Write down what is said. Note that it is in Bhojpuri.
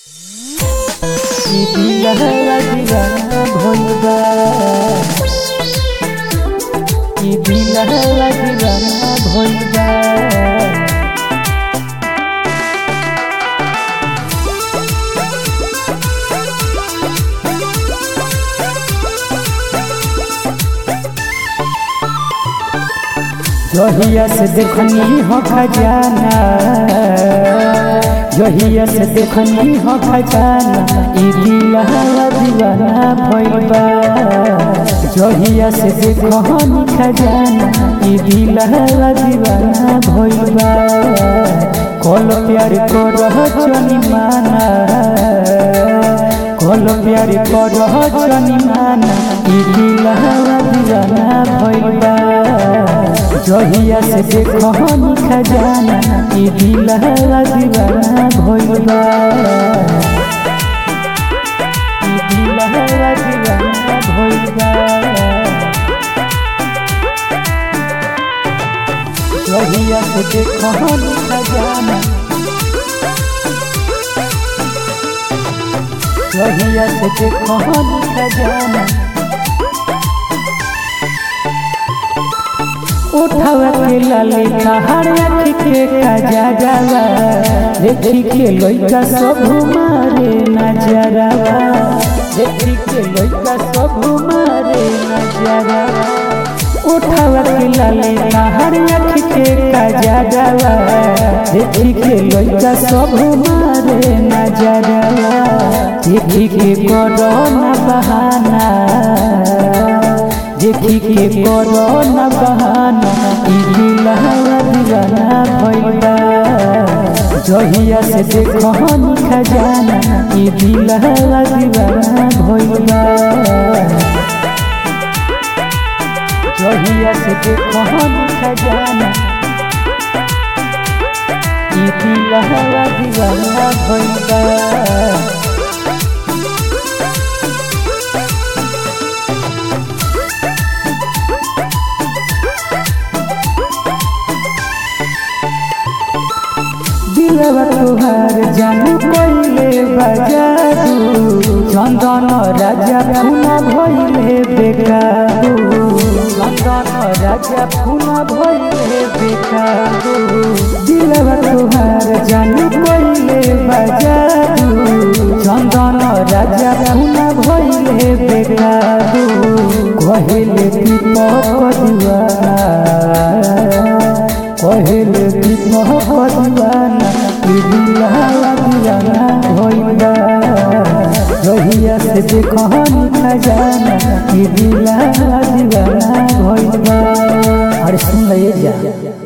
दिलवा दीवाना भइल बा ई दिलवा दीवाना भइल बा जहिया से देखनी हो खजाना जहिया से देखनी हो खजाना ई दिलवा दीवाना भइल बा जहिया से देखनी खजाना ई दिलवा दीवाना भइल बा कल प्यार करह जनी माना कल प्यार करह जनी माना ई दिलवा दीवाना भइल बा जहिया से देखनी खजाना ई दिलवा दीवाना भइल बा ई दिलवा दीवाना भइल बा जहिया से देखनी खजाना जहिया से देखनी खजाना उठावा के लाले हर अखी के काजा जावा देखी के लइका सब मारे नजरवा देखी के लइका सब मारे नजरवा उठावा के लाले हर अखी के काजा जावा देखी के लइका सब मारे नजरवा देखी के करो ना बहाना देखी के करो न बहाना ई दिलवा दीवाना भइल बा जहिया से देखनी खजाना ई दिलवा दीवाना भइल बा जहिया से देखनी खजाना ई दिलवा दीवाना भइल बा दिलवा तुहार जानू कइले बजादू चंदन राजा फूना भइले बेकाबू चंदन राजा फूना भइले बेकाबू दिलवा तुहार जानू कइले बजादू चंदन राजा फूना भइले बेकाबू कहिले दीपक दीवाना कहले दीपक दीवाना ई दिलवा दीवाना भइल बा जहिया से देखनी खजाना ई दिलवा दीवाना भइल बा अरे सुन ले जा